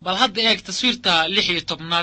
bal hadda eeg taswiirta lix iyo tobnaad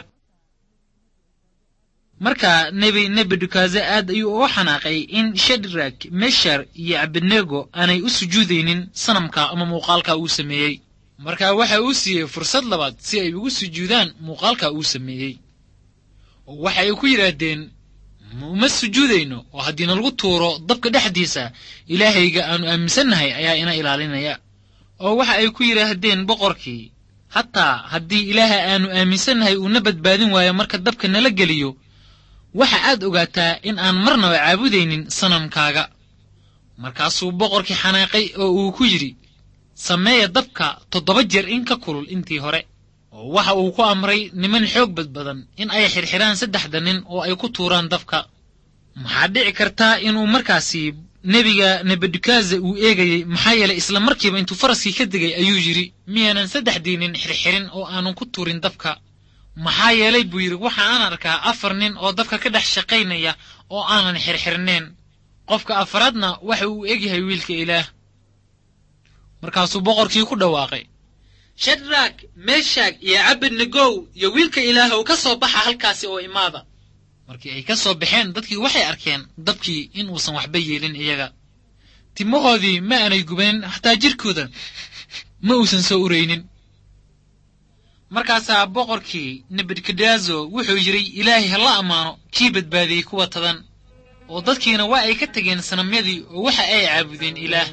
marka nebi nebukadnezar aad ayuu uga xanaaqay in shadrak meshar iyo abednego aanay u sujuudaynin sanamka ama muuqaalka uu sameeyey marka waxa uu siiyey fursad labaad si ay ugu sujuudaan muuqaalka uu sameeyey oo waxa ay ku yidhaahdeen uma sujuudayno oo haddii nalagu tuuro dabka dhexdiisa ilaahayga aanu aaminsannahay ayaa ina ilaalinaya oo waxa ay ku yidhaahdeen boqorkii hataa haddii ilaaha aanu aaminsannahay uuna badbaadin waayo marka dabka nala geliyo waxa aad ogaataa in aan marnaba caabudaynin sanamkaaga markaasuu boqorkii xanaaqay oo uu ku yidhi sameeya dabka toddoba jeer in ka kulul intii hore oo waxa uu ku amray niman xoog badbadan in ay xirxiraan saddexda nin oo ay ku tuuraan dabka maxaa dhici kartaa inuu markaasi nebiga nebukadnezar uu eegayey maxaa yeelay isla markiiba intuu faraskii ka degay ayuu yidhi miyaanan saddexdii nin xirxirin oo aanan ku tuurin dabka maxaa yeelay buu yidhi waxa aan arkaa afar nin oo dabka ka dhex shaqaynaya oo aanan xirxirnayn qofka afaraadna waxa uu egyahay wiilka ilaah markaasuu boqorkii ku dhawaaqay shadrak meshag iyo cabednegow iyo wiilka ilaahow ka soo baxa halkaasi oo imaada markii ay ka soo baxeen dadkii waxay arkeen dabkii in uusan waxba yeelin iyaga timahoodii ma aanay gubanin xataa jirkooda ma uusan soo uraynin markaasaa boqorkii nebukadnezo wuxuu yidhi ilaahay ha la ammaano kii badbaadiyey kuwa tadan oo dadkiina waa ay ka tegeen sanamyadii oo waxa ay caabudeen ilaah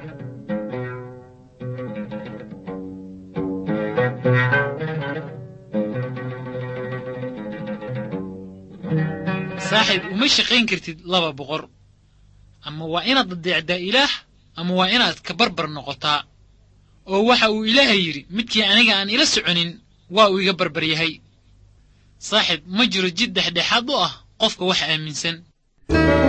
saaxiib uma shaqayn kartid laba boqor ama waa inaad adeecdaa ilaah ama waa inaad ka barbar noqotaa oo waxa uu ilaahay yidhi midkii aniga aan ila soconin waa uu iga barbar yahay saaxiib ma jiro jid dhexdhexaad u ah qofka wax aaminsan